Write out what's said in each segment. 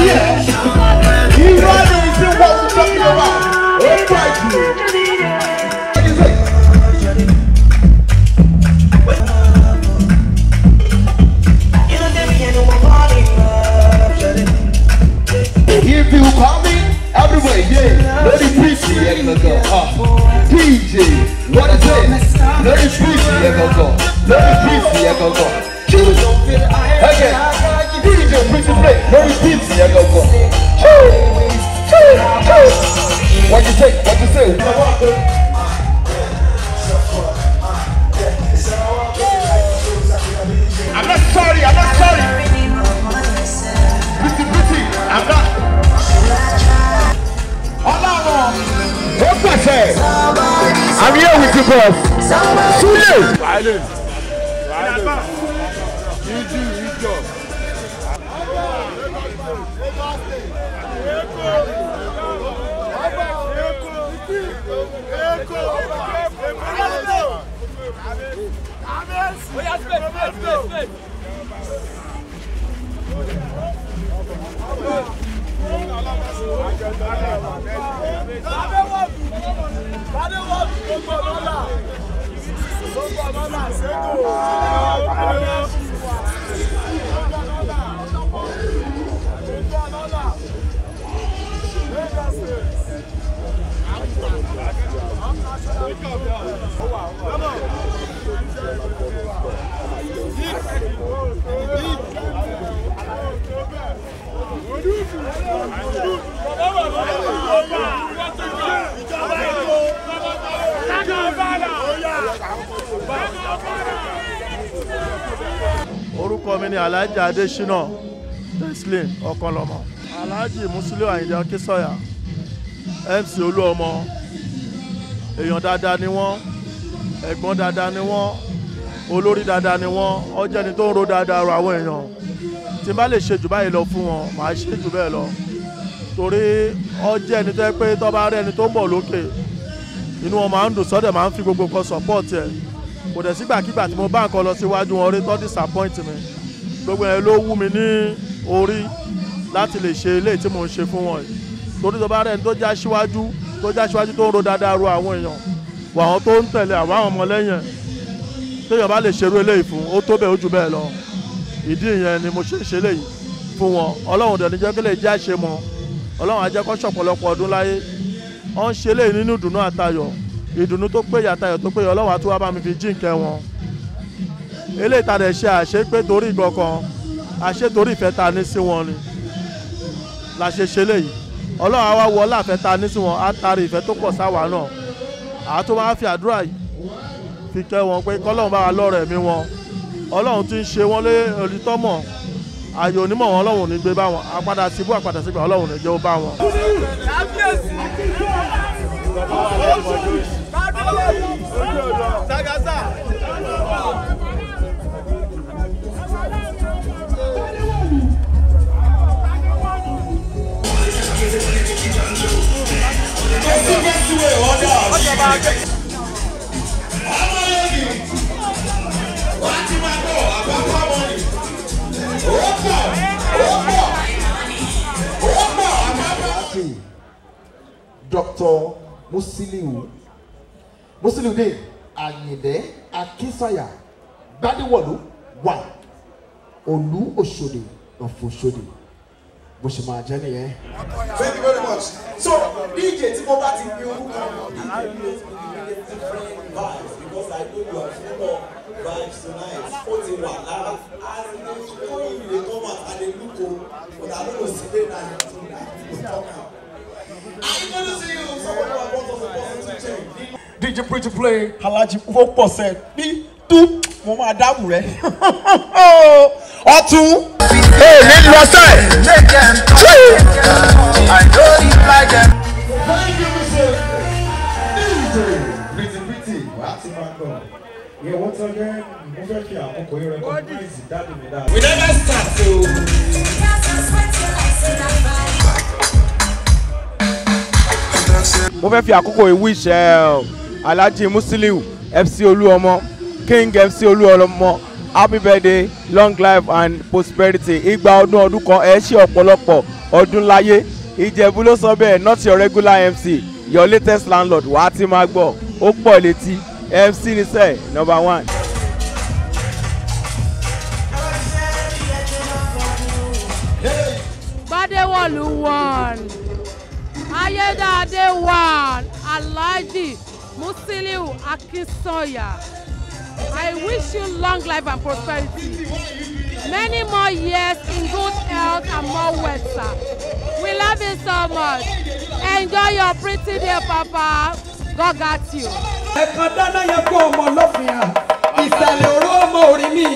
here. You run and see what we're talking about. All right, you. What do you say? If you call me, everywhere, yeah. Let it preach me, yeah, gonna go. Uh, DJ, what is it? Let it preach me, yeah, gonna go. Let it preach me, yeah, gonna go. Choose. Again. DJ, preach the play. Let it preach me, yeah, gonna go. Choose. Choose. Choose. What you say? What you say? I'm not sorry. I'm not sorry. Pretty, pretty. I'm not. Ọlọ́run ó pàṣẹ. I'm here with you boss. Súlẹ̀. Silence. Silence. Iju ijọ. orúkọ mi ni alhaji adesina teslim ọkọlọmọ alhaji musiliu ayinde akínsọyà mc olúọmọ èèyàn dáadáa ni wọ́n ẹ̀gbọ́n dáadáa ni wọ́n olórí dáadáa ni wọ́n ọjọ́ ẹni tó ń ro dáadáa ro àwọn èèyàn tí n bá lè ṣe jù báyìí lọ fún wọn màá ṣe jù bẹ́ẹ̀ lọ torí ọjọ́ ẹni tó yẹ pé tọ́ bá rí ẹni tó ń bọ̀ lókè inú wọn máa ń dùn sọ́dẹ̀ máa ń fi gbogbo kan support ẹ̀ kò dẹ̀ sígbàkigbà tí mo bá nǹkan lọ síwájú wọn rí tó disappoint mi gbogbo yẹn ló wú mi ní orí láti lè ṣe eléyìí tí mò ń ṣe fún wọn yìí torí tó bá rẹ̀ ní tó já síwájú tó já síwájú tó ń ro dáadáa ro àwọn èèyàn wọ àwọn tó ń tẹ̀lé àwọn àwọn ọmọlẹ́yìn téèyàn bá lè ṣerú eléyìí fún ó tó bẹ́ẹ̀ ó jù bẹ́ẹ̀ lọ ìdí ìyẹn ni mo ṣe ń ṣe eléyìí fún wọn ọlọ́run dẹ̀ ní jẹ́ kí lè jẹ́ àṣe mọ́ ọlọ́run á jẹ́ kó ṣọ̀pọ̀lọpọ̀ ọdún láyé wọ́n ń ṣe eléyìí nínú ìdùnnú àtayọ̀ ìdùnnú tó péye àtayọ̀ tó péye ọlọ́run á tún wá bá mi fi jíǹkẹ́ wọn eléyìí ta dẹ̀ ṣe àṣepé torí ìgbọ̀kan àṣe torí ìfẹ́ ta ní sí wọn ni la ṣe ṣe léyìí ọlọ́run á wá wọ láàfẹ́ ta ní sí wọn á tarí ìfẹ́ tó pọ̀ sáwà náà àá tó máa fi àdúrà yìí fi kẹ́ wọn pé kọ́lọ́run bá wa lọ́rọ̀ ẹ̀mí wọn ọlọ́run ti ń ṣe wọ́n lé olùtọ́mọ̀ ààyè onímọ̀ wọn ọlọ́run ò ní gbé bá wọn àpadà síbú àpadà sígbà ọlọ́run ò ní jẹ́ ó bá wọn. Dr. Musiliu Musiliu de Ayinde Akinsanya Gbadewọlu wà Olú Òṣòdì Ọ̀fọ̀ṣòdì bó ṣe máa jẹ́ nìyẹn. Thank you very much. So DJ tí mo bá ti fi orúkọ wọn DJ different vibes because I know you are full of vibes tonight. Ó ti wà lára. As in the way you dey come out and dey look o, but I no know say dey na you too na you go talk am. I gonna see you someone who want us to positive change. DJ Pretty Play Alhaji Wọ́pọ̀ sẹ́ bí tú mo máa dáhùn rẹ̀. Ọtún. èmi lọ sẹ́ Thank you, Mr. DJ. Pretty Pretty wà á ti máa gbọ́. Yeah, once again, mo fẹ́ fi àkókò yìí recognize dáàdì mi dáadáa. We never start so. mo fẹ́ fi àkókò yìí wish ẹ alhaji musiliu fc olúọmọ king fc olúọmọ happy birthday long life and prosperity igba ọdún ọdún kan ẹ ṣe ọ̀pọ̀lọpọ̀ ọdún láyé ìjẹ̀bú ló sọ bẹ́ẹ̀ not your regular mc your latest landlord wàá ti máa gbọ́ ó pọ̀ létí mc ní sẹ́ẹ̀ number one. Gbadewolu one Ayédáadé one Alhaji Musiliu Akinsanya I wish you long life and prosperity many more years in good health and more wealth sir we love you so much enjoy your pretty day papa God got you. ẹ̀kan dáná yẹn kó ọmọ lọ́fìnà ìsàlẹ̀ òró ọmọ orí mi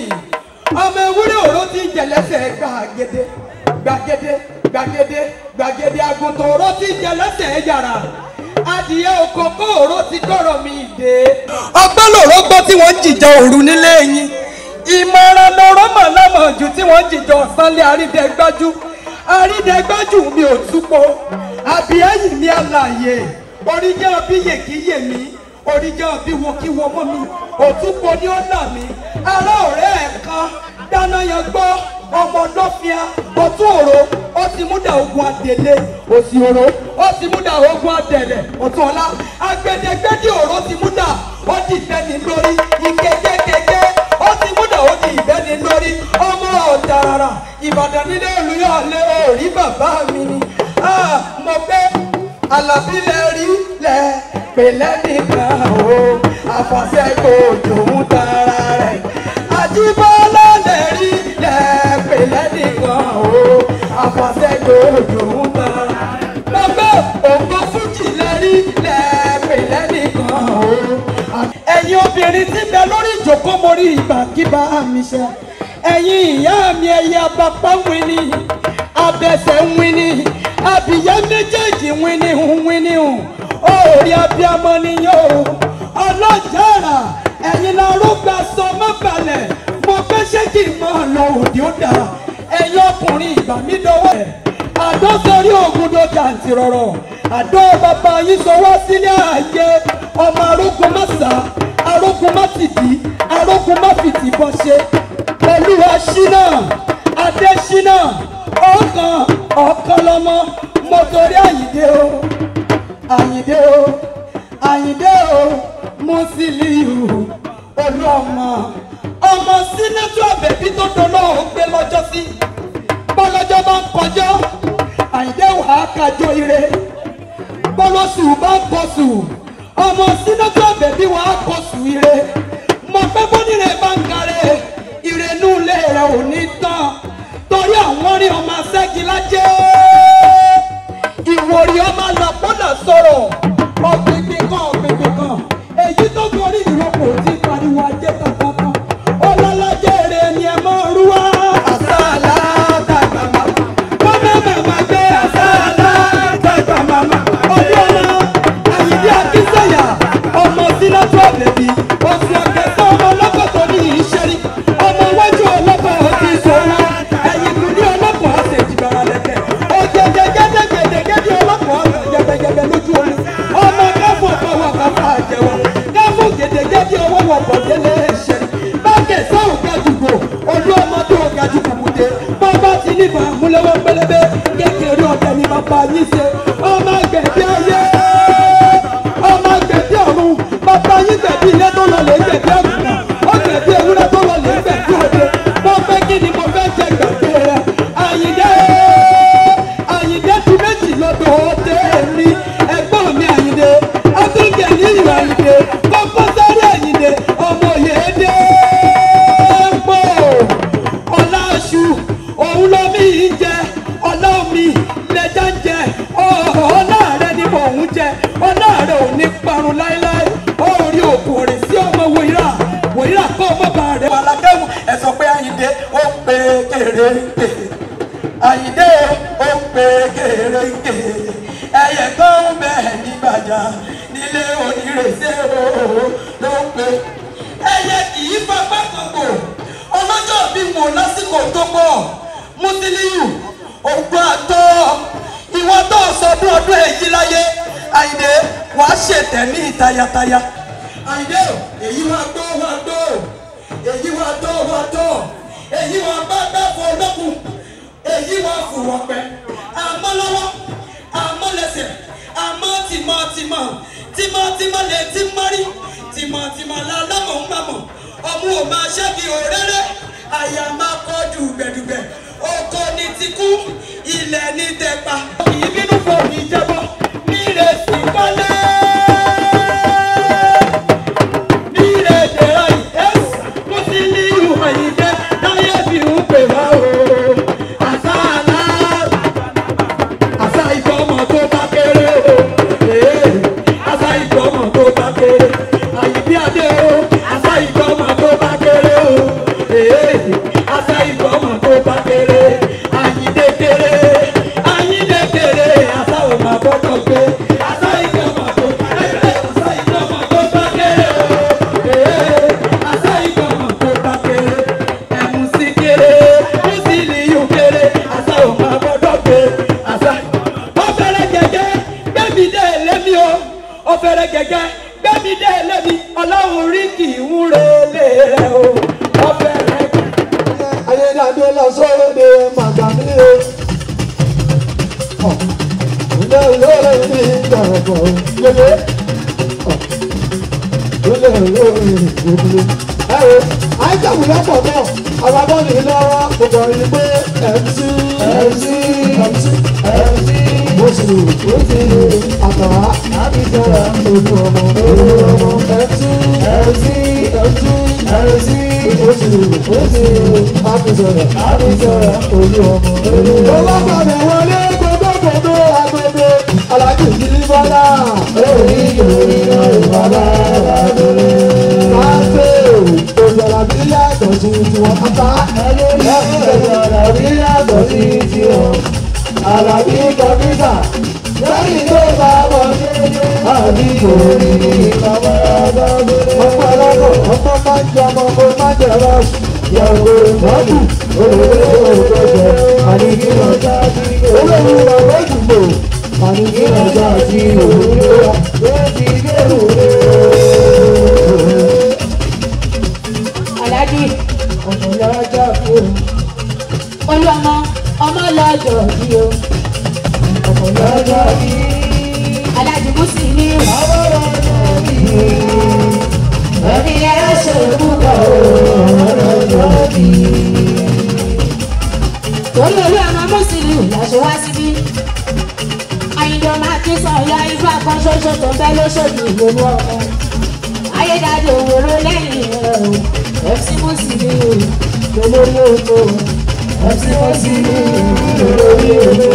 ọmọ ewúrẹ́ òró ti ń jẹ̀lẹ́sẹ̀ gbàgede gbàgede gbàgede gbàgede àgùntàn òró ti ń jẹ̀lẹ́sẹ̀ yàrá adìyẹ òkòkò òró ti kọ̀rọ̀ mi dé. ọgbọ́n lòró gbọ́ tí wọ́n ń jìjà òru nílé yín ìmọ̀ràn lọ́rọ́ mọ̀lọ́mọ̀ jù tí wọ́n ń jìjà ọ̀sánlé àrídẹ́gbájú àrídẹ́gbájú mi ò túpọ̀ àbíyẹ́yìn mi àlàyé oríjẹ́ ọbí yèkíyè mi oríjẹ́ ọbí wọkíwọ mọ́ mi òtúpọ̀ ni ó là mí ará ọ̀rẹ́ ẹ̀ kan dáná yan gbọ́ ọmọ lọ́fíà ọtún òro ó ti múdà ogun adèlé òsì òro ó ti múdà ogun adẹ̀lẹ̀ ọ̀tún ọ̀la agbẹdẹgbẹdẹ òro ti múdà ó ti bẹni lórí ìkẹkẹkẹkẹ ó ti múdà ó ti bẹni lórí ọmọ ọ̀dàràrà ìbàdàn nílé olùyọ̀lé òrí bàbá mi ni Ah, mo gbé alábílẹ̀ rí lẹ̀ pèlẹ́ nìkan o àfọ̀sẹ́gbò òjòun tara rẹ̀ àjíbọ́lá lẹ̀ rí lẹ̀ pèlẹ́ nìkan o àfọ̀sẹ́gbò òjòun tara rẹ̀ mo gbé ògbó fújì lẹ̀ rí lẹ̀ pèlẹ́ nìkan o ẹ̀yin obìnrin tí bẹ lórí ìjókòó mo rí ìgbàkíbá mi ṣe ẹ̀yin ìyá mi ẹ̀yà bàbá wíní abẹsẹ̀ wíní abìyá méjèèjì wíní hùn wíní hùn òòrì abiyamọ nìyẹn o ọlọ́jàrà ẹ̀yin la rúgbà sọ má balẹ̀ mo fẹ́ ṣé kí n máa lọ òde ó dà ẹ̀yin ọkùnrin ìgbà mi dọwọ́ ẹ̀ àdó sórí ògùn ló jàǹtì rọ̀rọ̀ àdó bàbá yín sọ wá sílé ààyè ọmọ arógun má sá arógun má tìdí arógun má fìtì bọ́ ṣe pẹ̀lú aṣínà adésínà ọkàn ọkàn lọmọ mo torí àyíndé o àyíndé o àyíndé o Musiliu olú ọmọ ọmọ sínátù àbẹ̀bí tó dolọ́ ò gbé lọ́jọ́ sí bọ́lọ́jọ́ bá ń kọjọ́ àyíndé wàá kájọ ire bọ́lọ́sù bá ń kọsù ọmọ sínátù àbẹ̀bí wàá kọsù ire mo pẹ́ bọ́nìrè bá ń karẹ̀ ìrẹ̀nú ilé rẹ̀ ò ní tán torí àwọn rí ọmọ ṣẹ́gi lájẹ́ ìwòrì ọmọ làpọ́nà sọ̀rọ̀ ọ̀gbìngbìn kan ọ̀gbìngbìn kan èyí tó gorí ìrókò tí pariwo ajé kankan ọlọ́lájẹ́ rẹ̀ ni ẹ máa rú wá. àṣàlá tàgbà màmá kọ́mẹ́ màmá gbé àṣàlá tàgbà màmá ọdún ọ̀nà àyíndí akínsẹ̀yà ọmọ sínátù ọ̀bẹ̀bí oṣù ọ̀kẹ́sẹ̀ ọmọ ọlọ́kọ̀tọ̀ ní ìṣẹ́rí ọmọ iwájú ọlọ́kọ̀ ọtí sọ̀rọ̀ ẹ̀yìn kùdí ọlọ́kọ̀ ọ̀sẹ̀ ìjìbára lẹ́kẹ̀ òjèjì gẹ́gẹ́gẹ́gẹ́gẹ́ ọlọ́kọ̀ ọ̀sẹ̀ jẹbẹjẹbẹ lójú omi ọmọ káfọ̀ fọwọ́ káfọ̀ àjẹwọ̀ káfọ̀ gẹ́gẹ́gẹ́gẹ́ ọwọ́ wọ̀ bọ̀délé ṣẹ́ bákẹ́ sọ̀rọ̀ gajùgbò olú ọmọ tó gajùgbò mùdé bọ́bá ti níbà múlẹ́wọ́ pẹlẹbẹ kékeré ọ̀dẹ ni bàbá yín ṣe ọmọ gbẹ̀bí ayé ọmọ gbẹ̀bí ọ̀run bàbá yín gbẹ̀bí ilé tó lọ lè gbẹ̀bí àgùntàn ó gbẹ̀bí ewúrẹ́ tó lọ lè gbẹ̀bí òde mo fẹ́ kí ni mo fẹ́ jẹ gbẹ̀bí rẹ àyìndé àyìndé ti méjì lọ́dọ̀ òde mi ẹ̀gbọ́n mi àyìndé akínkè ní ìlú àyìndé kọ́kọ́ sáré àyìndé ọmọ yèédé pọ̀ ọ̀la aṣù òun ló mi ń jẹ ọ̀la omi lẹ́jà ń jẹ ọ̀la rẹ ni mò ń jẹ ọ̀la rẹ ò ní parun láéláé orí òkú rẹ̀ sí ọmọ wòyíra wòyíra kọ́ ọmọ bá rẹ̀. alákẹ́wù ẹ sọ pé àyíndé ó ń pe kéréńké àyíndé ó ń pe kéréńké ẹyẹ kan ń bẹ nígbàjà nílé onírèsé o ló ń pe ẹyẹ kì í fapá kòkò ọlọ́jọ́ bí mo lásìkò tó pọ̀ Musiliu ògbó àtọ́ ìwọ tó sọdún ọdún èyí láyé àyìndé wàá ṣètẹ̀ ní tayataya àyìndé èyí wàá gbó wàá gbó èyí wà tọ́ wà tọ́ èyí wà bá bá fọ lókun èyí wà fò wọ́n pẹ́ àmọ́ lọ́wọ́ àmọ́ lẹ́sẹ̀ àmọ́ tìmọ̀tìmọ̀ tìmọ̀tìmọ̀ lè ti mọ́rí tìmọ̀tìmọ̀ la lọ́mọ̀ ń gbàmọ̀ ọmú ò máa ṣẹ́gi òréré àyà máa kọjú gbẹ̀dùgbẹ̀ oko ní ti kú ilẹ̀ ní tẹ̀pa. ìbínú fò ní jẹ́bọ̀ ní ìrẹsì kọ́lé ìrèdè ọ̀yìn ẹ̀sà mo ti ní ìhù àyíké táyé fi ń pè wá o. àṣà àlá àṣà ìgbọ́mọ̀ tó bá kéré o. Ee, àṣà ìgbọ́mọ̀ tó bá kéré. àyíbí adé o. àṣà ìgbọ́mọ̀ tó bá kéré o. Ee, àṣà ìgbọ́mọ̀ tó bá kéré. àyídé kéré àyídé kéré àṣà ò máa gbọ́dọ̀ gbé. àṣà ìgbọ́mọ̀ tó bá kéré. àṣà ìgbọ́mọ̀ tó bá kéré o. Ee, àṣà ìgbọ́mọ̀ tó bá kéré. ẹ̀mú sí kéré ó sì ní yóò kéré. àṣà ò máa gbọ́dọ̀ gbé. àṣà ó fẹ́rẹ̀ gẹ́gẹ́ gbẹ́mí dé lémi o ó fẹ́rẹ̀ gẹ́gẹ́ gbẹ́mí dé lémi ọlọ́run rí kì í wúre lé rẹ o ó fẹ́rẹ̀ ayédáadé lọ sóde màgàmí o. ilé olóore ní ìdàgbọ̀ yẹlé. ilé olóore ìgbòho. ẹ wo àìsàwù lọ́pọ̀ náà àwọn abọ́ni lọ́wọ́ gbogbo ẹni pé mc mc mc mc oṣù oṣù àtàwá àbíjọra ojú ọmọ ojú ọmọ mc mc mc mc oṣù oṣù àbíjọra àbíjọra ojú ọmọ ojú ọmọ. olóògbé wọlé gbogbogbò agbègbè alájú ìdílé bọ́lá lórí ìròyìn náà ìbàdàn àbẹ̀rẹ̀. máa ń pè ó òjòrò bí yàtọ̀ sí tiwọn apá òjòrò bí yàtọ̀ sí tiwọn àlàbí kọ́mísà lẹ́yìn tó bá bọ̀ àbí òní bàbá àbábẹ́rẹ́. ọmọ ọlọ́kọ̀ ọmọ máa ń jẹ ọmọ ọmọ máa ń jẹ rọ́ọ̀sì yàgò ìmọ̀tù olùdókòwò òjòjò àníkí ọjà sí olórí ọ̀rọ̀ ìdìbò àníkí ọjà sí òwúrọ̀ lórí ìgbéró rẹ̀ aláàjì ọmọ yàrá jà fún olú ọmọ ọmọ lọ́jọ́ bí o ọmọ yàrá jà bí aláàjì mùsùlùmí àwọn ọ̀rọ̀ bí ẹni ẹ ṣe púpọ̀ ọ̀rọ̀ bí. torí olú ọmọ mùsùlùmí lọ́sọ̀ wá síbí àyìnbó máa kí sọ̀yà ifá kan ṣoṣo tó bẹ́ lóṣòdì ìlú ọmọ ayédáde òwòrò lẹ́yìn rẹ̀ o fc mùsùlùmí olórí oko fc mùsùlùmí olórí oko.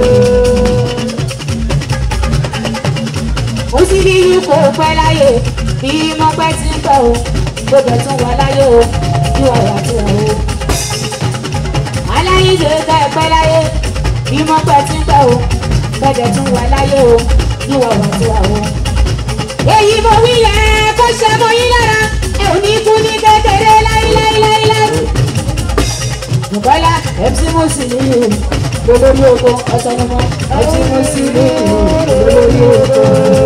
ó sì ní ikú pẹ́ láyé bí mọ́pẹ́ ti ń pẹ́ o gbogbo tún wà láyé o bí wà wà tí wà o. aláyíǹde ká ẹ pẹ́ láyé bí mọ́pẹ́ ti ń pẹ́ o gbogbo tún wà láyé o bí wà wà tí wà o. èyí mo wí yẹn kó ṣe mọ yín lára ẹ ò ní kú ní kékeré láíláíláíláí. Bùkọ́lá MC Musiliu olórí oko ọ̀sánumọ́ MC Musiliu olórí oko.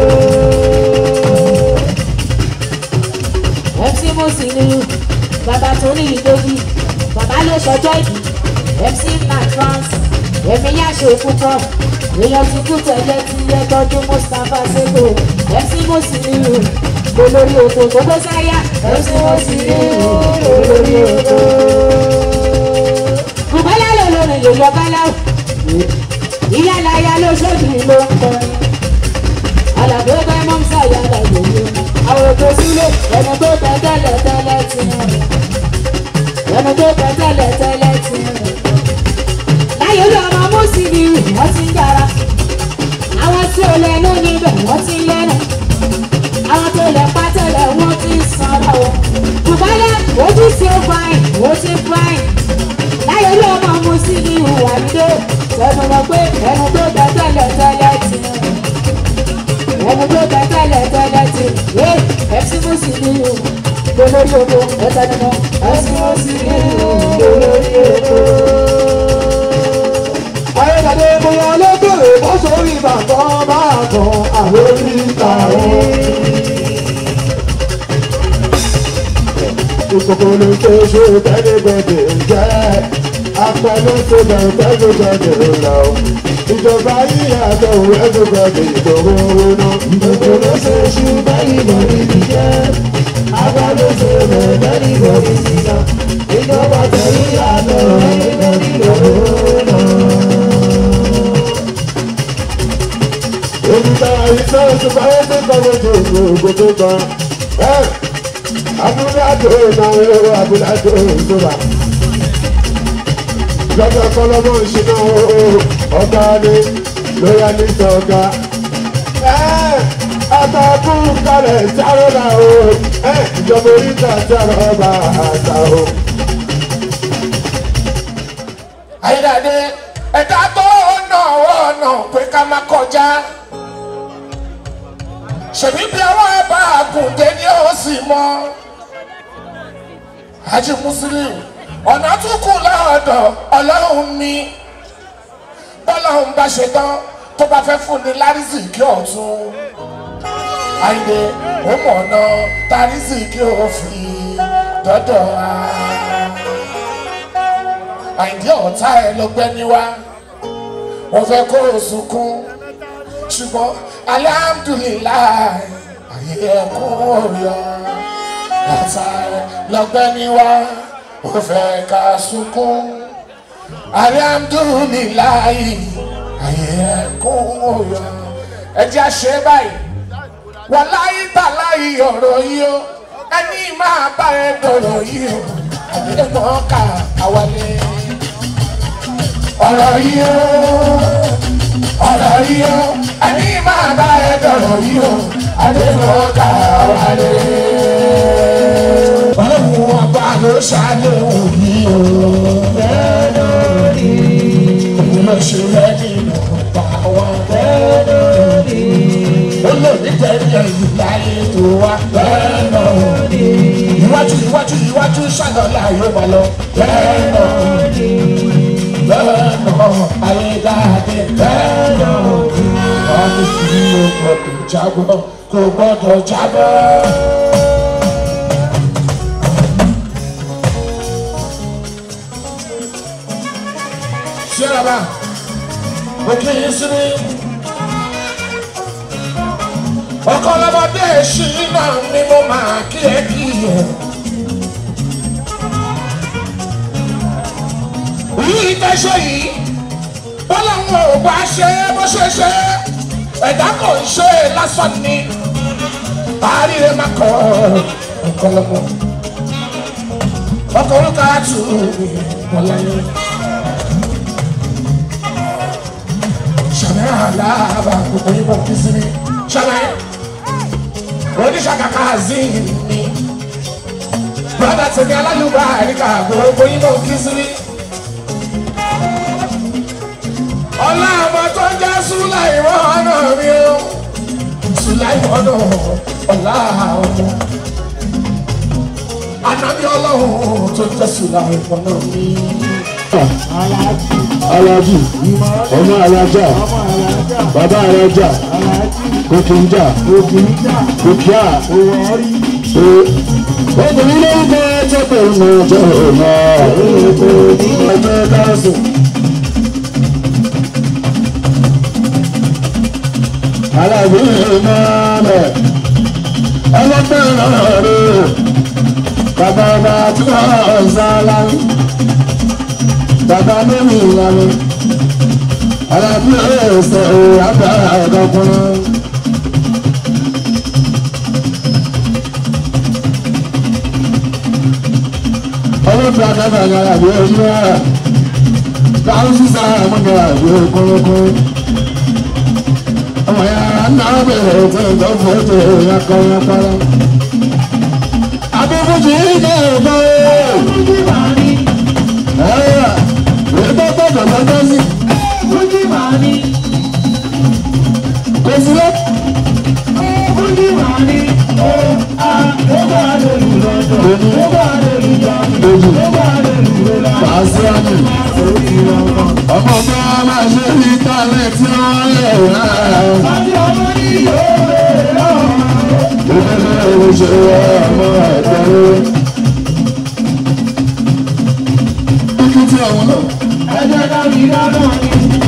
MC Musiliu bàbá tó ní ìdóbi bàbá ló ṣọjọ́ ìbí MC Matrons èmi yá ṣe púpọ̀ èèyàn ti kú tẹ̀lé tí yẹ tọ́jú Mustapha Sego MC Musiliu olórí oko gbogbo sáyà MC Musiliu olórí oko bùkọ́lá ló lórin lè yọ báláwò ìyá láyà ló ṣòdì ló ń kọrin alàgbé bá mọ́ ń sàyà lágbègbè àwọn ètò sílé ẹnu tó tẹ tẹ́lẹ̀ tẹ́lẹ̀ ti rìn ẹnu tó tẹ tẹ́lẹ̀ tẹ́lẹ̀ ti rìn láyé ló ọmọ mùsùlùmí wọ́n ti ń dára àwọn tí ò lẹ́nu níbẹ̀ wọ́n ti ń lẹ́nu àwọn tó lẹ̀ pátẹ́lẹ̀ wọ́n ti ń sanra o bùkọ́lá ojú sí ó fáìn ó ti fáìn láyé ló ọmọ mu sí ní ìhùwà nílé sẹ́nu mọ̀ pé ẹnu tó tẹ tẹ́lẹ̀ tẹ́lẹ̀ ti ẹnu tó tẹ tẹ́lẹ̀ tẹ́lẹ̀ ti yé ẹ̀sìn mú sí ní ìhù lórí oko ẹ̀sẹ̀ mọ̀ ẹ̀sìn mú sí ní ìhù lórí oko. ayédáadé bóyá lókèrè bọ́ sórí bàtọ́ máa kan àwọn orí ìta wọn. ìkòkò ló ṣe ṣe tẹ́lẹ̀gbẹ̀dẹ̀ jẹ́ apẹ̀lú tó bẹ̀ tẹ́lẹ̀gbẹ̀dẹ̀ lọ. ìjọba yíyàtọ̀ ẹ̀dùgbẹ̀dẹ̀ ìdòwò náà. ìkòkò ló ṣe ṣe tẹ́lẹ̀gbẹ̀dẹ̀ jẹ́ apẹ̀lú tó bẹ̀ tẹ́lẹ̀gbẹ̀dẹ̀ lọ. ìjọba yíyàtọ̀ ẹ̀dùgbẹ̀dẹ̀ ìdòwò náà. Èmi ta ìfẹ́ ìṣùpá ẹgbẹ́ kọ́lé tó ìlú ògbógbó kan. Abúládò náà ẹ̀rọ abúládò ìṣúra. Lọ́jọ́ kọ́lọ́mọ́ ìṣúná ọ̀gá ni lóyá ní sọ̀gá. Àtàkùn kalẹ̀ sáré náà o. Ìjọba oríta sáré ọba àṣà o. Ayídáde ẹ̀dá tó náà ọ̀nà pé ká má kọjá. Ṣèbí bí àwọn ẹ̀bá àgùndé ni ó sì mọ́. Haji Muslim ọ̀nà tún kù lọ́dọ̀ ọlọ́run mi. Bọ́lọ́run bá ṣe tán tó bá fẹ́ fún ni lárísì kí ọ̀tún. Àyìnbó ó mọ̀ ọ̀nà tárísì kí ó fi dọ́dọ̀ wa àìdí ọ̀tá ẹ ló gbẹ́ ní wá wọ́n fẹ́ kó o sunkún ṣùgbọ́n alihamudulilayi àyè ẹ̀kún òyọ ọ̀tá ẹ ló gbẹ́ ní wá wọ́n fẹ́ ká sunkún alihamudulilayi àyè ẹ̀kún òyọ ẹ jẹ́ àṣẹ báyìí wọ́n láyé tà láyé ọ̀rọ̀ yìí o ẹni máa bá ẹ dọ̀rọ̀ yìí o àdéhùn ọkà àwálé ọ̀rọ̀ yìí ó ọ̀rọ̀ yìí ó ẹni máa bá ẹ dọ̀rọ̀ yìí ó àdéhùn ọkà wálé. ọlọ́run ọba ló ṣàléhùn yìí ó bẹ́ẹ̀ lórí. òun ló ṣe lẹ́ni ìmọ̀ta wọn bẹ́ẹ̀ lórí. olóòdì tẹ̀lé ìlú láyé tó wá bẹ́ẹ̀ lórí. iwájú iwájú iwájú ṣàlọ́lá yóò wá lọ bẹ́ẹ̀ lórí lọ́nà ayédáadé lọ́nà òbí ọdún tí o gbọdọ̀ jábọ̀ kò gbọdọ̀ jábọ̀. ṣé bàbá mo kí yín sí ní. ọkọ lọmọdé ṣì náà ni mo máa kí ẹ kí ẹ. yìí tẹ́sọ̀ yìí bọ́lá wọn ò bá ṣe é bó ṣe ṣe é ẹ̀dá kò ń ṣe é lásán ni àárẹ̀ má kọ́ ọ̀kọ́lọ́mọ ọkọ̀ orúkọ àtù wọláyé ṣàmì àlàbà gbogbo yín bọ̀ kí sí mi ṣàmì oníṣàkàkà zin mi bọ́dà tèmi alálùbá àríkà gbogbo yín bọ̀ kí sí mi. ọlá ọmọ tó ń jẹ́ súláìwọ́ ọ̀nà mi o súláìwọ́ ọ̀nà ọ̀la ọmọ anábí ọlọ́run tó ń jẹ́ súláìwọ́ ọ̀nà mi. alájì ọmọ alájà bàbá alájà kòkìnjà kòkìá obìnrin ló ń bẹ tó pẹ̀lú ọjọ́ ọ̀nà ọjọ́ káàsì. alábìrin máa bẹ̀ ọlọ́pẹ́ náà rẹ̀ bàbá ọba tí wọ́n ń sá láyé bàbá lórí ìlànà alábìrin ẹ̀sẹ̀ àgbà ọ̀dọ́kùnrin. ọlọ́pẹ́ akábà ní alábìrin ẹ̀sẹ̀ rẹ̀ káwọn sísá àmúgbà ìwé kúrúkúrú ọmọ ya náà bẹ̀rẹ̀ tó ń tọ́ fọ́tò ya kọ́ ya para. Abẹ́fọ́jì ní ẹ̀fọ́ Fújì máa ní. Ẹ̀yà ètò gbọ́dọ̀ lọ́jọ́ sí. Fújì máa ní. Kò sí lọ. Fújì máa ní. Ó a ó bá lórí lọ́dọ̀. Ó bá lórí lọ́dọ̀. Ó bá lórí lọ́dọ̀. Pàṣẹ àmì. Ọmọ bá máa ṣe ní tálẹ̀ tí wọ́n lè rà. Àti ọmọ ní yóò lè rà. Ìfẹ́fẹ́ ìṣe ọmọ ẹ̀dẹ́rẹ́. ọ̀hún náà. ẹ jẹ́ ká rí dáná ni.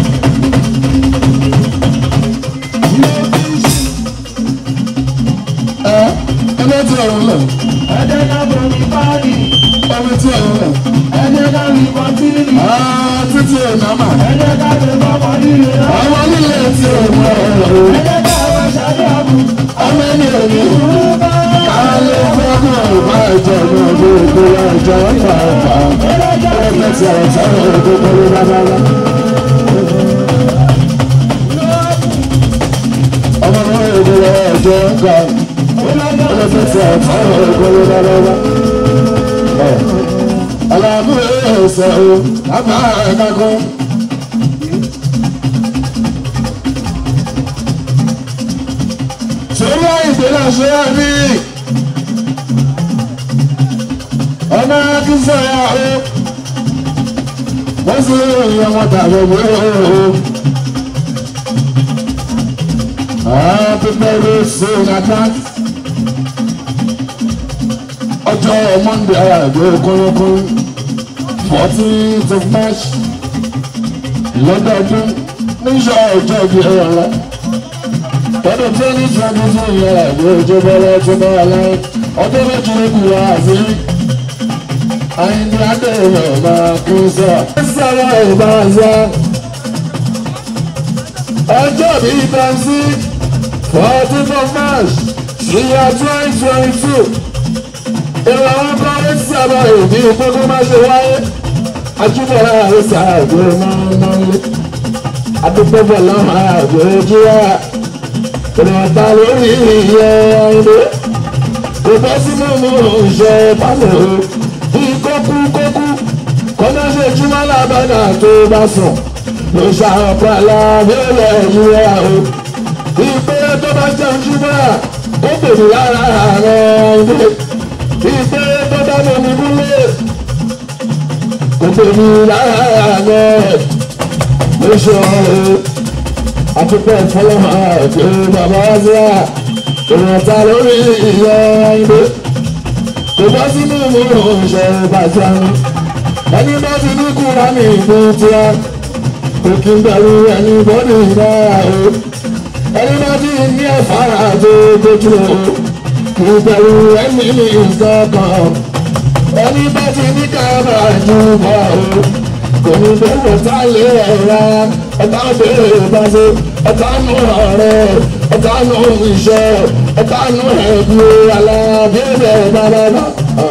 ẹ ẹ bá ti ọ̀hún náà. ẹ jẹ́ ká bọ̀ ní báyìí. ọmọ tí ọ̀hún náà. ẹ jẹ́ ká rí kọ́tìrì. títí ẹ̀ náà mà. ẹ jẹ́ ká rí bọ́mọ nílé náà. ọmọ nílé tí ò mọ ọ̀rọ̀. ẹ jẹ́ ká wọ́n ṣáájú àbù. ọmọ ẹni ò ní. kálí fọ́nà ìbá ìjọ náà gbogbo ọjọ́ pàápàá. ẹgbẹ́ tí àwọn sọ̀rọ̀ gbogbo ló bá bá wá. ọmọ náà gbogbo ọjọ́ kan. ẹgbẹ́ tí àwọn sọ̀rọ̀ gbogbo ló bá bá wá. alábùrẹ́ ẹ̀sẹ̀ o lábà ẹ̀ka kan. sórí àìgbélé ṣe é ní ọmọ akínsọ̀yà o wọ́n sì ròyìn ọmọ tàbí ọmọ o. Pípẹ́ ló ṣe ìdájọ́ ọjọ́ Monday àgbẹ̀ kúrúkúrú fourteenth of March lọ́dọọdún níṣọ́ ọjọ́ ìbí ẹ̀rọ rẹ̀ tọ́dún twenty twenty two yẹn àgbẹ̀ ìjọba ọlọ́tún bá wà láyé ọdún méjì ló kù wá àṣírí àyìnbí adéyọ̀ máa kú sọ. sábà ìbá ṣá ọjọ́ bíi tàǹsí fourteen of March ìyá twenty twenty two ìwà wọn kọ́ ní sábà ìbí gbogbo má ṣe wáyé ajúbọ̀lá àrùsà àgbẹ̀ máa ń máa ń lé adúgbò lọ́wọ́ àgbẹ̀ jíwá ìrọ̀ta lórí ìyẹ́ ayé kò bọ́ sínú mú ìṣe pálọ̀ o kókú kókú kọ́nà ṣe júmọ́ lábàdà tó bá sùn ló ṣàpàlà nílẹ̀ ìwé o ìpè tó bá jẹun júmọ́ ó bèrè lára rẹ̀ ilé ìpè tó bá mọ̀ ní múlé kò bèrè lára rẹ̀ ló ṣe ọ̀rọ̀ àtúpọ̀ ìfọlọ́mọ àti bàbá wá sí à ìrántá lórí ìyá ilé kò bá sínú ìmúrò ṣe bàjẹ́ mi ẹni bá ti ní kúra ní ìlú tíá kò kí n bẹ̀rù ẹni bọ́dù náà o ẹni bá ti ní ẹ̀fára tó dojú o kì í bẹ̀rù ẹni ní nǹkan kan ẹni bá ti ní kábà jù bọ̀ o kò ní bẹ̀rù tá lé ẹ̀rá ẹ̀ta bèrè bá ṣe ẹ̀ta nù ọ̀rẹ́ ẹ̀ta nù iṣẹ́ ẹ̀ta nù ẹ̀bí alábẹ́rẹ́ bàbá.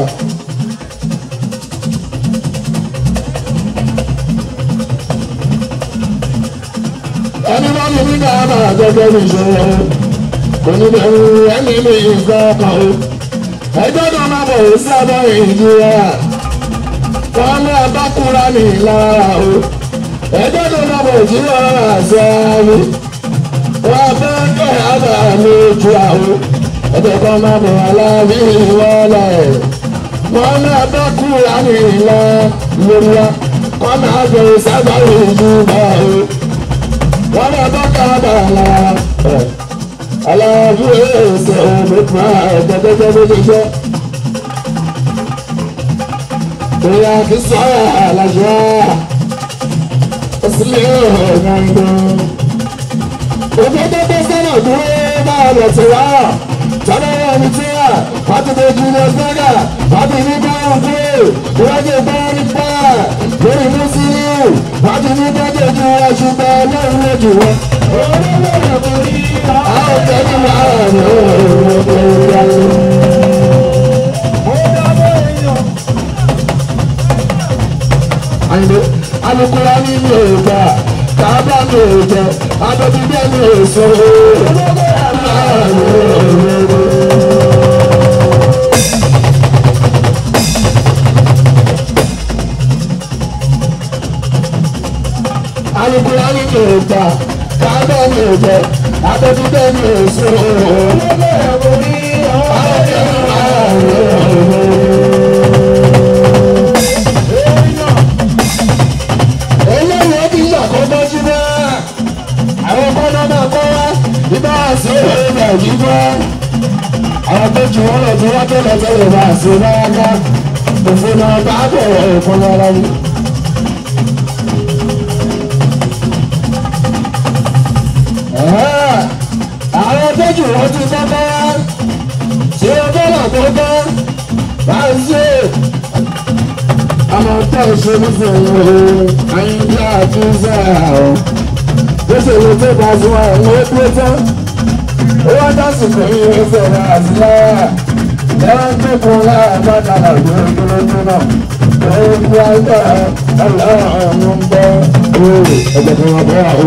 ẹni bá mi ní káàbà gẹ́gẹ́ bí ìṣòro kò ní bẹ̀rù ẹni mi nǹkan kan o ẹjọ́ náà máa bọ̀ sí abọ́ ìjìyà wọn ní abákúra ní ìlara o ẹjọ́ náà máa bọ̀ sí ọ̀rọ̀ àṣẹ ayé wọn bẹ́ kẹ́ àbá lójú àwọn ẹjọ́ kan máa bọ̀ aláàbí ìwọlẹ̀ wọn ní abákúra ní ìlara lórí wa wọn máa bẹ̀rẹ̀ sábà ìjìyà o wọ́n bá bá kábà lára aláàbò ẹsẹ̀ òmìnira ẹ̀ẹ́dẹ́gbẹ́gbẹ́ bó ṣe jẹ́. Bóyá kí sọ́yà àlàjá ó sì lé ọ̀gá ìgbọ́n. Òfin tó tó sọ́nà dúró máa lọ sí wa. Tọ́lá ẹni tí wà, wọ́n ti dé Julius Berger, wọ́n ti ní báwọn kúrò, ìwádìí báwọn ní pa lórí Mùsùlùmí, wọ́n ti ní bọ́jẹ̀ ju ẹṣùgbọ́n lórí lójú wọn. Àwọn tẹ̀lé máa rà ní Àyìnbó, alukóra ní mi ò gbà, kábà mi ò jẹ, abẹ́bíbẹ́ mi ò sọ alukóra ní mi ò gbà, kábà mi ò jẹ, abẹ́bíbẹ́ mi ò sọ eléyìí ó ti ṣàkóso síbẹ̀ àwọn kọ́nà máa kọ́ wá ibà sí èrè nàìjíríà àwọn tó ju wọn lọ tí wọn tó lọ sẹ́yìn bá sí náà ká òfin náà bá bẹ̀rẹ̀ òfin ara yìí òṣèlú sọ̀rọ̀ àyíndí àtúnṣe àwọn òṣèlú tó bá fún àwọn ẹgbẹ́ tán ó wá dásìkò yìí ó sọ̀rọ̀ àtìlá ẹ̀rọ tó kún láàbàdà àgbẹ̀ ìgbélódé náà ó ń wá gbà ọlọ́run ń bọ́ òòrè ẹgbẹ́ tó wọ́n bọ́ àwọn.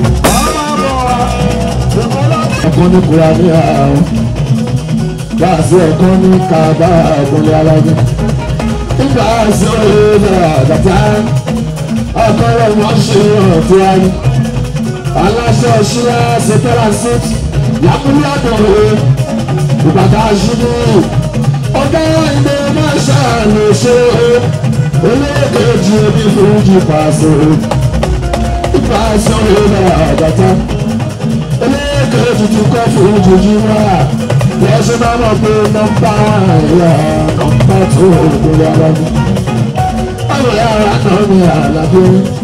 ọkọ ní kura ní àwọn láàṣẹ ọkọ ní kaba ọkùnrin alágbé nígbà àṣẹ òye àgàtà ọkọ rẹ wọn ṣe ọtí ayé aláṣẹ ọṣúra ṣètẹ́lá sí yàkúnyà dòwe ìbàdàn àṣírí ọgá ilé máa ṣàánú ṣe olóòkèjì omi fújì pàṣẹ ìgbà àṣẹ òye àgàtà olóòkèjì tún kọ́ fújì jìnnà wọ́n ṣe máa mọ̀ pé nọ́mbà ẹ̀yà nọ́mbà tó lórí ara mi. Báwo ni ara náà ní àlàbí?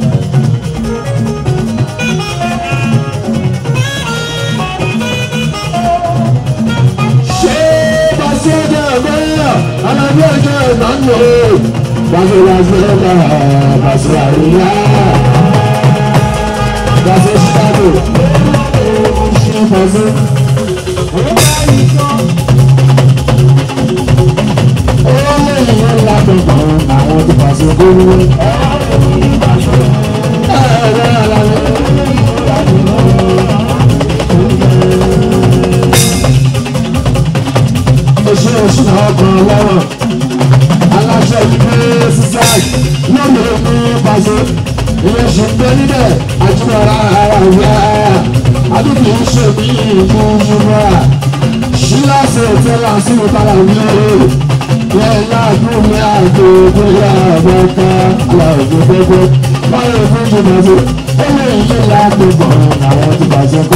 Ṣé Bàṣẹ ọjọ́ ẹ̀gbọ́n Alábí ọjọ́ ẹ̀gbọ́n lò ó? Bàṣẹ Bàṣẹ ọjọ́ Bàṣẹ àríyá. Bàṣẹ Chicago. Ṣé Bàṣẹ? àwọn ti pàṣẹ gómìnà. oṣù oṣù náà kan lọ́wọ́ aláṣẹ ìgbé sísáì lọ́nà òkú pàṣẹ ilé ṣùgbọ́n níbẹ̀ àjùmọ̀ra ara ìyá àdúgbò ń ṣe bí ìlú ṣùgbọ́n ṣíláṣẹ òtẹ́lá sí ìtara ìlú yẹn láàbù ní àgbo bóyá àbọ̀ká aláàbò gbogbo báyọ̀ fún jùmọ̀ sí ó lè yí láàbò bọ̀ àwọn ti bàjẹ́ pé.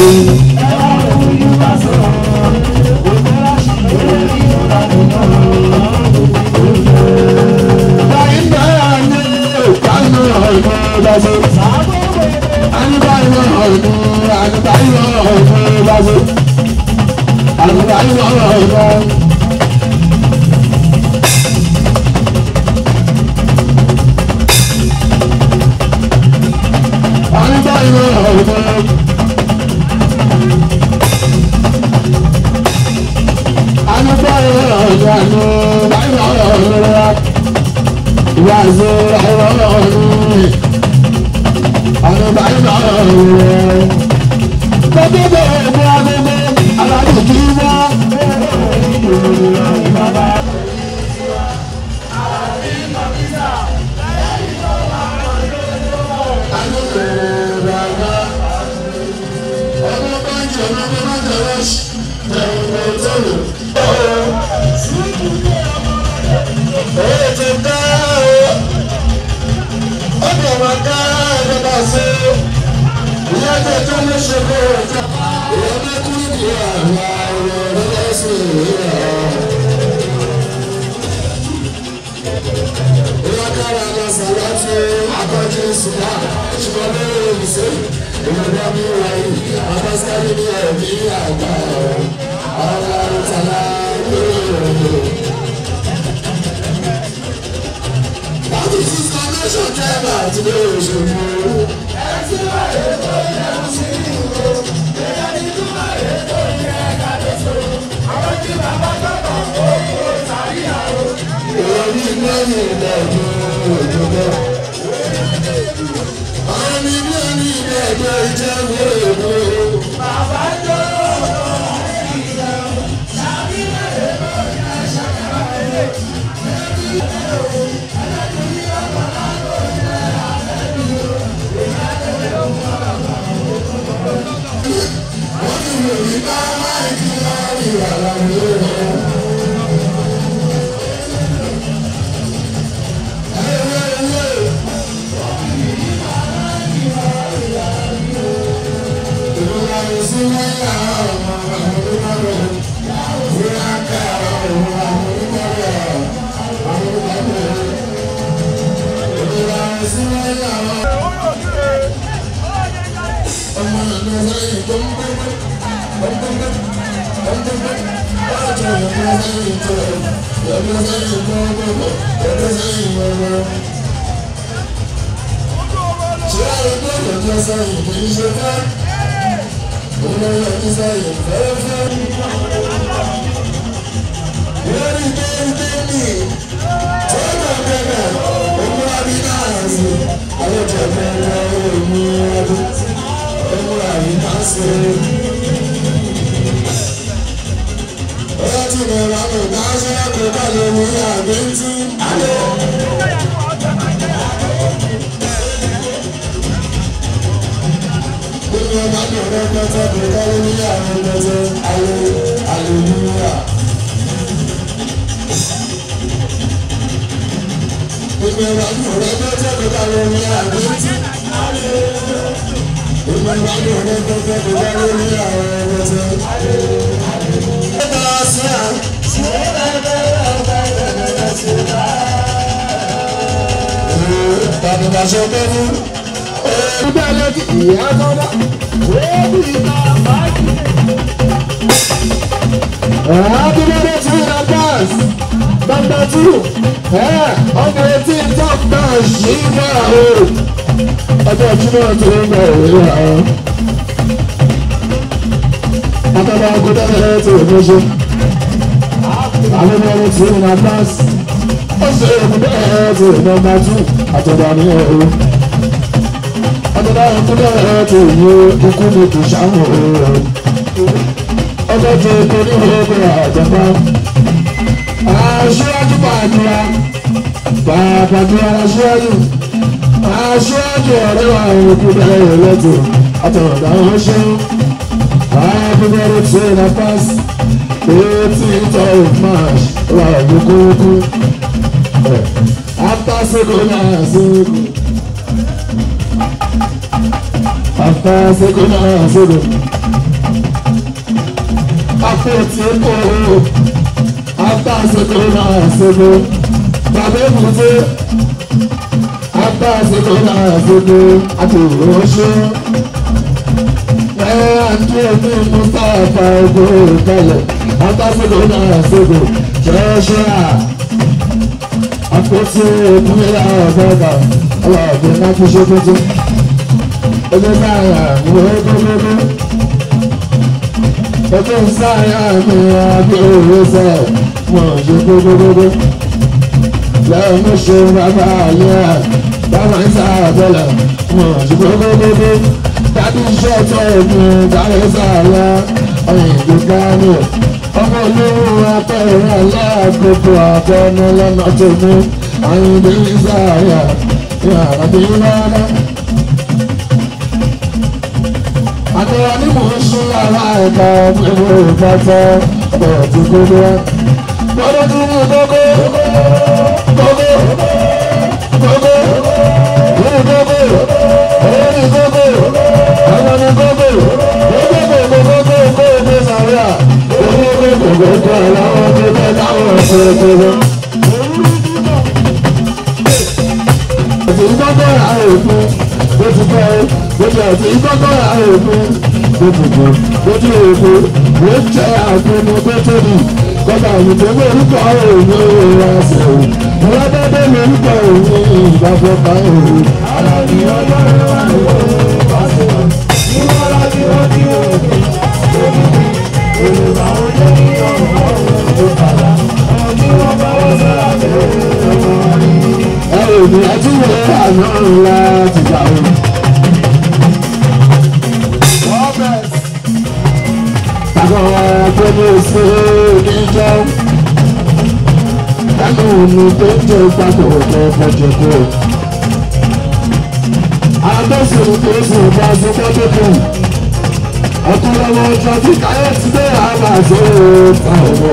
báyìí náà ní ìkànnì ọ̀gbọ́n lọ́sẹ̀. àníbáyìí ọ̀gbọ́n àníbáyìí ọ̀gbọ́n lọ́sẹ̀. àníbáyìí ọ̀gbọ́n. ọjọ́ sẹ́yìn kì í ṣe fẹ́. Olórí ọdún sẹ́yìn fẹ́ẹ́fẹ́. Lórí déédéé tọ́lá bẹ̀rẹ̀ òmùra bí náà sí. Àwọn ìjọba ẹ̀rọ òmù ọdún òmùra bí náà sí. Ọjọ́ tí mo rà mọ̀ náà ṣe é kó bá lè mú àgbẹ̀ntì. Gbogbo ọba ní ọ̀rẹ́ pẹ́tẹ́ kò kọ́lé ní àwọn pẹ́tẹ́ ayé aleluya. Gbogbo ọba ní ọ̀rẹ́ pẹ́tẹ́ kò kọ́lé ní àgbẹ̀tì. Gbogbo ọba ní ọ̀rẹ́ pẹ́tẹ́ kò kọ́lé ní àwọn pẹ́tẹ́. Ẹ̀ka sí à. Tàbí bàṣọ pé fún. Ẹgbẹ́ lẹ́kì ìyá tọ́lá. Happy birthday to you, Abbas. Number two, eh, on the 18th of March, Shiva. Ọjọ́ Jímọ̀ tó ń bọ̀ òwe àwọn. Akọ́dá ọkọ̀dá ẹ̀rẹ́ tó ń ṣe. Àwọn ọmọ ọmọ tí ó ń Abbas. Ó ṣe ọkọ̀dá ẹ̀rẹ́ tó ń nọmba two. Àtọ̀dá ní ẹ̀rọ. Àtọ̀dá ọkọ̀dá ẹ̀rẹ́ tó ń yé ikú ní kò ṣàwọn ọ̀rọ̀ ọjọ́ tó kọ ní ọgbẹ́ àjọpá. aṣíwájú pàdúrà pàdúrà aṣíwájú aṣíwájú ọ̀rẹ́ wa òkú bẹ̀rẹ̀ lẹ́tọ̀ àtọ̀dá wọn ṣe àbúrò tí ó na pass eighteenth of march wà lókòókò after seko na seko after seko na seko apẹ̀tì kò abáṣekò náà ṣègbè bàbá èbúté abáṣekò náà ṣègbè àti ìránṣẹ́ ẹ àti ẹbí mustapha ogo ìkẹlẹ abáṣekò náà ṣègbè ṣẹṣẹ à apẹ̀tì ìpínlẹ̀ ọ̀gọ́gà ọlọ́ọ̀gbìn náà fi ṣe pété ẹgbẹ́ náà yà wọ́n gbogbo ọjọ́ sáyà mi àgbẹ̀ òwe sẹ̀ wọ́n ṣe gbogbogbò. lẹ́yìn mo ṣe bàbá ayé à bàbá ń sàbẹ̀lẹ̀ wọ́n ṣe gbogbogbò. dábì iṣẹ́ tó mi dábì sàlẹ̀ ọ̀yìnbó gánì. ọmọ olówó apẹ̀rẹ̀ aláàkókò àtẹnu lọ́nà tó mú àyìnbó sáyà yàrá bí rárá àtẹ̀wá ní mò ń sún lára ẹ̀ka ẹ̀rọ ìfàtà ọ̀rọ̀ tí kò lọ. Lọ́dọ̀ tí ní gbogbo gbogbo gbogbo ní gbogbo èyí ní gbogbo àwọn ní gbogbo gbogbo gbogbo gbogbo gbogbo sàríà gbogbo gbogbo gbogbo aláwọ̀ tó bẹ́ẹ̀ táwọn ọ̀sẹ̀ gbogbo. Ètò ìgbọ́gbọ́ àrùn òkun bó ti bọ́ ẹ gbogbo àti ìgbọ́gbọ́ àrùn òkun gbogbo gbogbo òkú ló jẹ́ àpinnu tó tóbi kọ́ba òyìnbó ní orúkọ òun ìwà ẹsẹ̀ o ọlọ́dọ́dọ́ ní orúkọ òun ìgbàgbọ́ bá òun. alábí ọjọ́ ìwà ìwọ pàṣẹ ìwọ láti rántí òkè òkè olùbá oúnjẹ ní ọ̀rọ̀ ọ̀rọ̀ tó padà àwọn tí wọ́n bá wọ́n sọ́ra tẹ̀lé ẹ ò ní àtúwọ̀ àná ńlá ti gbà ó. Àwọn agbẹ́ni ṣe níjọ́. Ẹnu mi tó ń jẹ ìgbàgbọ́ ọ̀dọ́ ọ̀pọ̀jọ̀ kú. Adọ́sùn tó sì bá sí pọ́jọ́kù. Ọ̀túnlọ́wọ́ ọjọ́ tí káyọ̀tì dé àbá ṣe é ta ọmọ.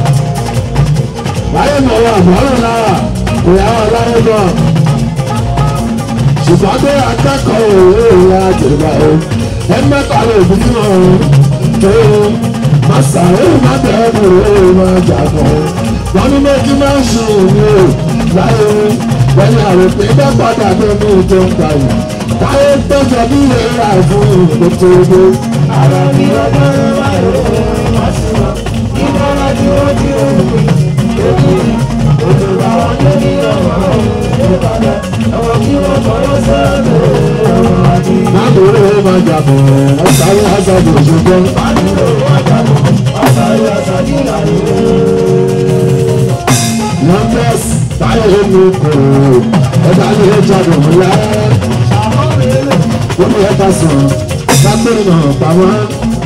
Báyọ̀ mọ̀ wà mọ́rùn lára ìyàwó aláyé náà. Ṣùgbọ́n pé akẹ́kọ̀ọ́ òwe ìyá àjẹbà o. Ẹ mẹ́ta lè fi fún ọ̀run tó máa sàré má bẹ̀rẹ̀ òwe máa jàgbọ́. Wọ́n ní méjì máa ń ṣe òwe o láyé lẹ́yìn àròpé bẹ́ẹ̀ padà tó ní ìjọ ń gbà yìí. Táyé tọ́jọ́ bí ìwé rà fún ìlú tó dé. Àrà mi ọjọ́ ìwà ìwé wá sí wọn. Ìmọ̀ràn tí wọ́n ti rò wí. Olùwà wọn ló ní ọ̀rọ̀ ìbàdàn. Àwọn kí wọ́n fọwọ́ sẹ́ẹ̀lẹ̀ ọ̀rọ̀ àti Mákòrò máa jàbọ̀, ọ̀sáré àṣàjò ṣùgbọ́n. Numbers táyé mi kò ẹ̀dá ní ẹja dùn ńlá. Wọ́n ní ẹ̀ka sùn, sábẹ́ náà pa wọ́n.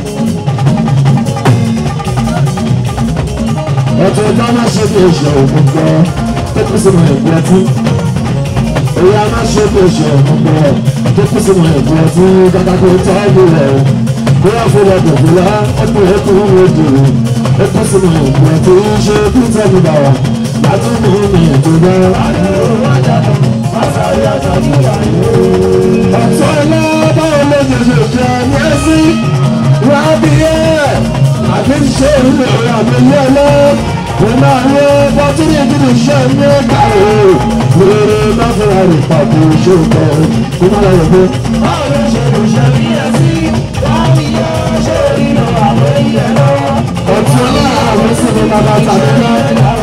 Ẹ̀tọ́ ẹ̀dá máa ṣe bí èṣù òkun gbọ́, tó kú sínú ẹ̀gbẹ́ tí. Èyí á máa ṣe bí èṣù òkun gbọ́, tó kú sínú ẹ̀gbẹ́ tí kàkà kó tọ́jú rẹ̀. Bóyá fún ọdún fúlá, ẹ̀kún ẹ̀kún ń wo dùn. Ẹ̀kú sínú ẹ̀gbẹ́ tí ń ṣe kí tẹ́lẹ̀ bá wà. Látúndì ní ètò náà. Ọ̀tọ́ ilé báwo ló ṣe ṣe jẹ́ ní ẹ́sí? Wà á bí ẹ̀. Àbí ṣe ìlú rẹ̀ àbí ilé ẹlẹ́. Mo máa ń lo bọ́túnì ìdílé iṣẹ́ ní ẹ̀ka rẹ̀. Lórí náfẹ̀rẹ̀ rẹ̀ pàtó ṣe ìtọ́. Mo máa lọ rẹ̀ Báwo ló ṣe lè ṣe bí ẹ́sí? Báwo yẹ ṣe ìlú àwọn ilé lọ́wọ́? Ọ̀tún ọlọ́run àwọn ìsinmi bàbá tàbí náà.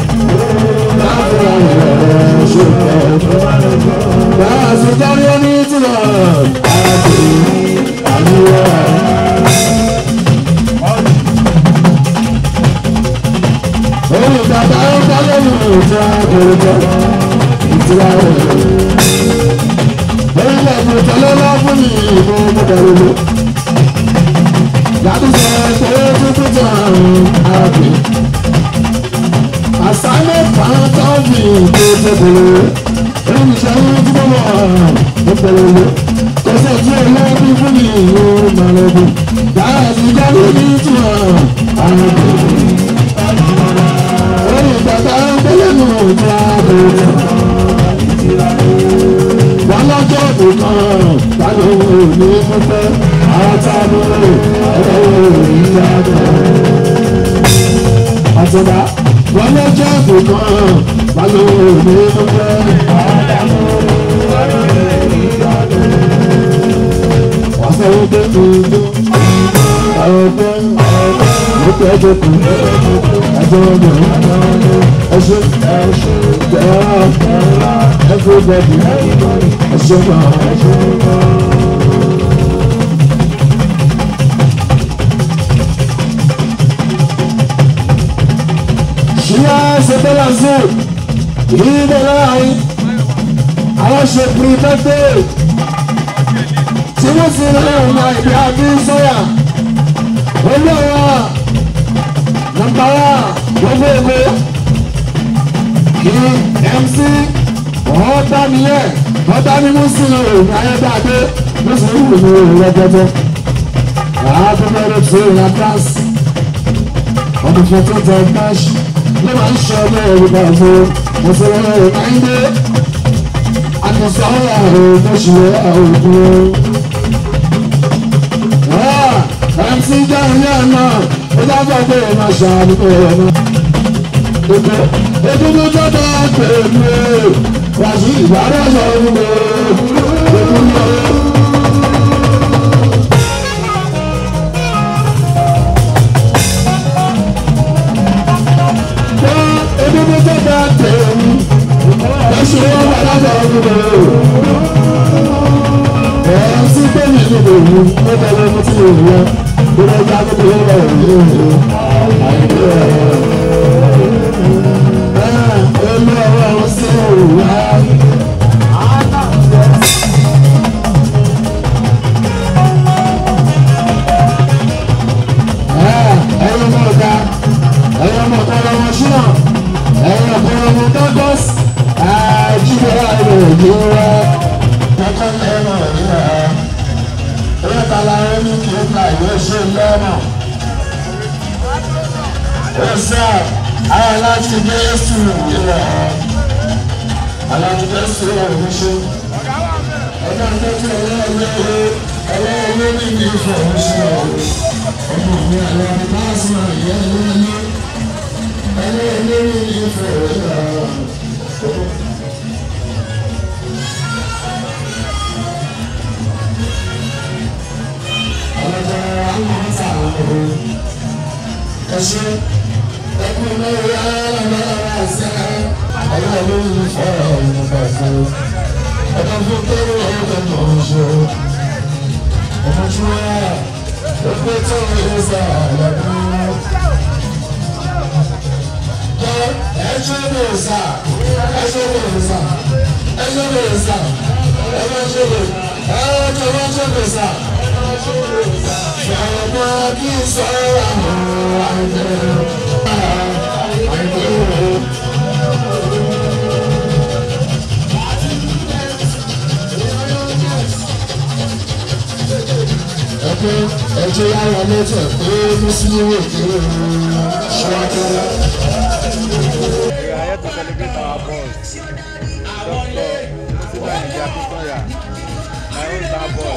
Yàtọ̀ sọ̀rọ̀ tó tuntun tó àrùn àbí àsálẹ̀ pàtàkì tó tẹ̀lé oníṣẹ́ tí mo mọ̀ ó tẹ̀lé kọsẹ̀ tí olóògbé fún mi ìlú màlúù dáhà sí jáde ní ìtura àwọn ọ̀gbìn oyin bàbá gbẹ́lẹ́nu ìtura àbẹ̀rẹ̀ wọn lọ́jọ́ nìkan tani òun ní fúnfẹ́ àwọn tá a mú ọ̀rọ̀ òun ní ìyá àtúndà wọn lọ́jọ́ nìkan tani òun ní fúnfẹ́. wọ́n sọ wípé tuntun ọ̀pẹ ọ̀pẹ ẹjọ́ kù ẹjọ́ ọ̀gbìn ẹṣin everybody ẹṣin náà. ṣíyá ṣẹtẹ́lá sí ìdílé láàrin àwọn ṣe pírífẹ́tẹ́ tí wọ́n sì rẹ̀ ọ̀nà ìdí àbí sọ́yà olóòwò nàmbà wà gbogbo ègbé kí mc ọ̀ọ́dá nìyẹn ọ̀ọ́dá ni mùsùlùmí òun ayédáadé mùsùlùmí òun rẹpẹtẹ àádọ́mẹ́rẹ́ tó ìyá gas ọdún fọ́tún tẹ gáàsì ló máa ń ṣe ọmọ yorùbá fún mùsùlùmí òun ayédè àtúnṣe àwọn mùsùlùmí òun. mc jáde ní àná ó dábàá pé ó máa ṣàánú ọ̀nà. Ètò tó tọ́tọ́ pèmí wàásù ìbára sọ̀rọ̀ mi. Ètò tó tọ́tọ́ pèmí wàásù ìbára sọ̀rọ̀ mi. Ẹ̀ẹ́n sí pèmí ní ìlú ó tẹ̀lé mi tí ìlú yẹn. Bí wọ́n já tó tó lọ́wọ́ ìlú ìlú. Àìpé ẹ̀rọ. Yes, sir. I like to get through, you know. Aláàtú bẹ́ẹ̀ sí ọ̀rọ̀ mi ṣe. Ọjọ́ ìtọ́jú ọlọ́ọ̀lẹ́ ọlọ́ọ̀lẹ́ ní ìdí ìfọ̀ mi ṣe ọ̀rọ̀. Ọmọ mi àlọ́ mi bá sí àyẹ̀ ẹlẹ́ẹ̀lẹ́. Ẹlẹ́ẹ̀lẹ́ ní ìdí ìfọ̀ rẹ̀ ọ̀rọ̀. Ọlọ́jà àwọn ọ̀sà ọ̀rọ̀. Ẹ ṣe ẹkún lórí alábàárà sẹ́yìn ọlọ́run fọ́ ọ̀run fàṣẹ ọ̀dọ́ fún kẹ́rù ọ̀rọ̀ tó ń ṣe ẹjẹ yàrá lẹtọ pé mùsùlùmí òkè ṣọwọ́kẹ́rẹ́. We are here to celebrate our boss, Dr. Musiba India Kisoya, my own star boy.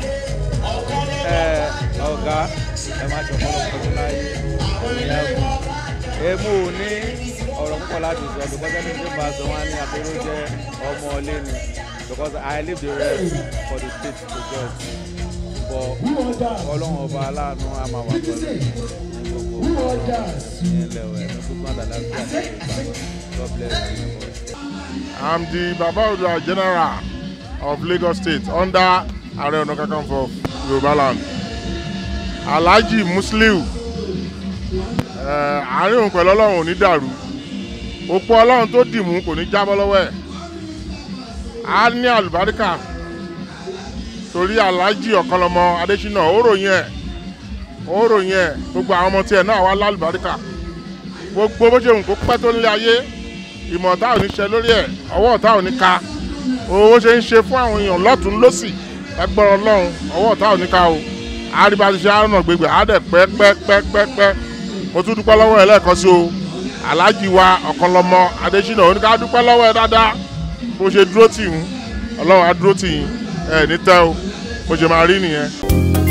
Ẹ ọ̀gá ẹ máa ṣe ọ̀pọ̀lọpọ̀ ọdún láyé ẹ̀yìn ẹ̀kún. Èmu ò ní ọ̀rọ̀ púpọ̀ láti sọ because ẹni tó bá sọ wọn ní àpérò jẹ́ ọmọ ọlé ni because I leave the rest for the state to judge. But ọlọ́run ọba aláàánú á máa wà pẹ̀lú ní gbogbo ìyẹn lẹ́wọ̀ ẹ̀ ní gbogbo àdàlà sí àti ìgbà. God bless you. I'm the Baba Odua General of Lagos State under Ààrẹ Ọ̀nà Kakanfò of Yorùbá land. Alhaji Musliu eh, àárín òun pẹ̀lú ọlọ́run ò ní dàrú. Òpó ọlọ́run tó dì mú kò ní jábọ́ lọ́wọ́ ẹ̀. A ní àlùbáríkà torí Alhaji Ọ̀kanlọ́mọ Adésínà ó ròyìn ẹ̀ ó ròyìn ẹ̀ gbogbo àwọn ọmọ tiẹ̀ náà wá lálùbáríkà. Gbogbo bó ṣe wù kó pẹ́ tó nílé ayé ìmọ̀ ọ̀tá ò ní ṣe lórí ẹ̀ ọwọ́ ọ̀tá ò ní ka owó ṣe ń ṣe fún àwọn èèyàn lọ́tún lọ́sì ẹgbọ́n ọlọ́run ọwọ́ ọ̀tá ò ní ka o àríbá ti ṣe àrùn gbègbè àádẹ́ pẹ́pẹ́pẹ́pẹ́ mo tún dúpẹ́ lọ́wọ́ ẹ lẹ́ẹ̀kan sí o aláàjì wa ọ̀kanlọ́mọ adésínà oníkà dúpẹ́ lọ́wọ́ ẹ dáadáa bó ṣe dúró tì ń ọlọ́run á dúró tì yín ẹ ní tẹ́ o bó ṣe máa rí nìyẹn.